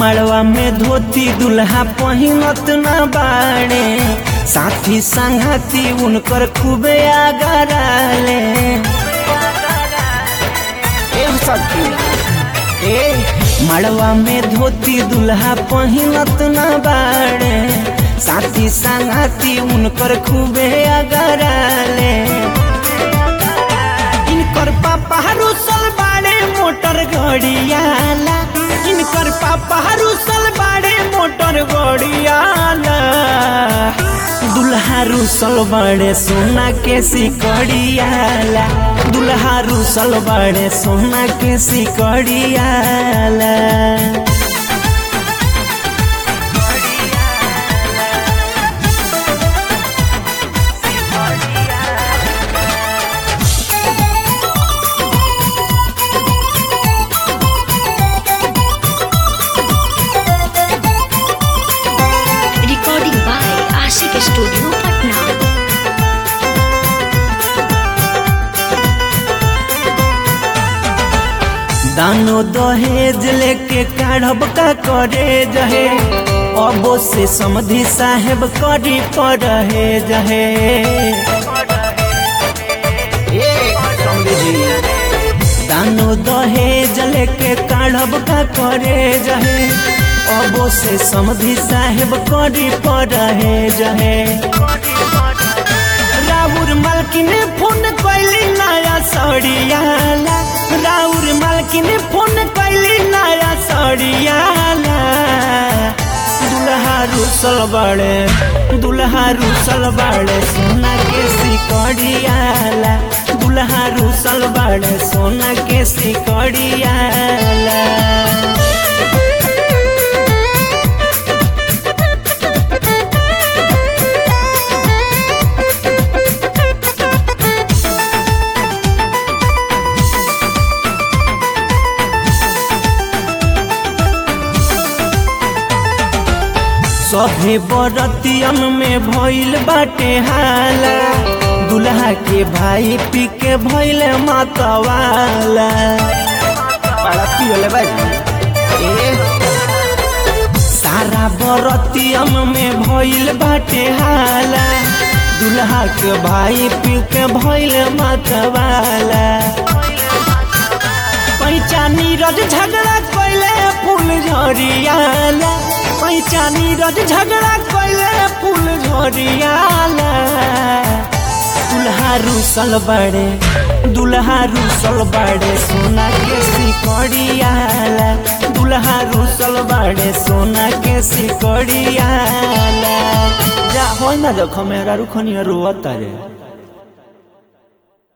मड़वा में धोती दुल्हा पहिनत न बाड़े साथी संघाती उनकर खूबे आगराले ए सखी ए मड़वा में धोती दुल्हा पहिनत न बाड़े साथी संघाती उनकर खूबे अगराले इनकर पापा रुसल बाड़े मोटर गड़ियाला इनकर पापा रुसल बाड़े मोटर गड़ियाला दुल्हा रुसल बड़े सोना के सिकड़ियाला दुल्हा रुसल बड़े सोना के सिकड़ियाला Recording by Ashik Studio, Patna. दानो दहेज लेके काढ़ब का करे जहे अबो से समधि साहेब करी पड़हे जहे दानो दहेज लेके काढ़ब का करे जहे अबो से समधि साहेब करी पड़हे जहे राउर मालकिन फोन कैली नया सड़ियाला राउर मालकिन फोन कैली नया सड़ियाला दुल्हा रुसल बड़े दुल्हा रुसल बड़े सोना के सिकड़ियाला दुल्हा रुसल बड़े सोना के सिकड़ियाला सभे बरतियन में भइल बाटे हाला दुल्हा के भाई पी के भइल मतवाला सारा बरतियन में भइल बाटे हाला दुल्हा के भाई पी के भइल मतवाला पैचानी रज झगड़ा कैले फूल झरियाला पैचानी रज झगड़ा कैले फूल झरियाला दुल्हा रुसल बड़े दुल्हा रुसल बड़े सोना के सिकड़ियाला दुल्हा रुसल बड़े सोना के सिकड़ियाला जा हो ना देखो मेरा रुखनिया रोवता रे